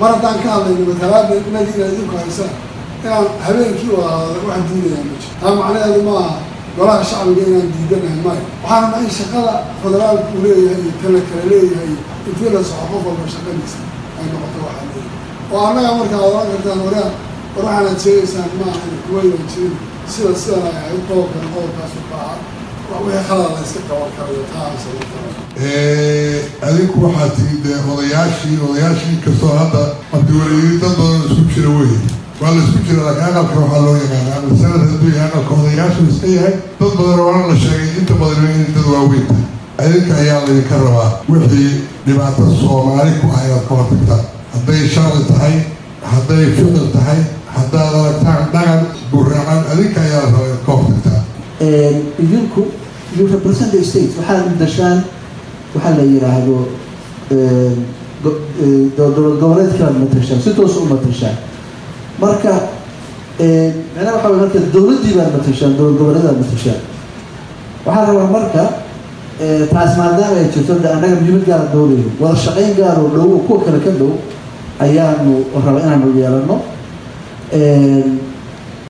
mar haddaan ka hadlayno matalaada inagii inaad idinku haysaan inaan habeenkii wada waxaan diidayaa ma jiro taa macnaheedu maaha golaha shacbiga inaan diidanahay maayo waxaan rabnaa in shaqada federaalku uu leeyahay iyo tala kale leeyahay intii la soco qof walba shaqadiisa ay noqoto waxaa leeyahay oo annaga markaa oran kartaan waraa war waxaanaad sheegaysaan maaha in kuwaynan jirin sida sidan ay ahayd qodobkan qodobkaasu ka ahaa wixii khalada la iska qaban karayo taas adinku waxaa tihi dee odayaashii odayaashii kastoo hadda markii wareegay dad badan isku jira wey waa la isku jira laakiin aqalka waxaa loo yaqaana ama sanad hadduu yahay aqalka odayaashu iska yahay dad badan oona la sheegay inta badan inay dad waaweyn tahay adinka ayaa laydinka rabaa wixii dhibaato soomaali ku ah inaad ka hortagtaan hadday sharci tahay hadday ficil tahay haddaad aragtaan dhaqan buraacan adinka ayaa la rabaa inaad ka hortagtaan idinku you represent the state waxaad dashaan waxaa la yidhaahdo dowlad goboleedkaad matashaan si toos u matashaan marka macnaha waxa way marka dowladdii baad matashaan dowlad goboleedaad matashaan waxaa rabaa marka taas maadaama ay jirto de annaga muhiimad gaara dowlayo wada shaqayn gaaroo dhow kuwa kale ka dhow ayaanu raba inaanu yeelano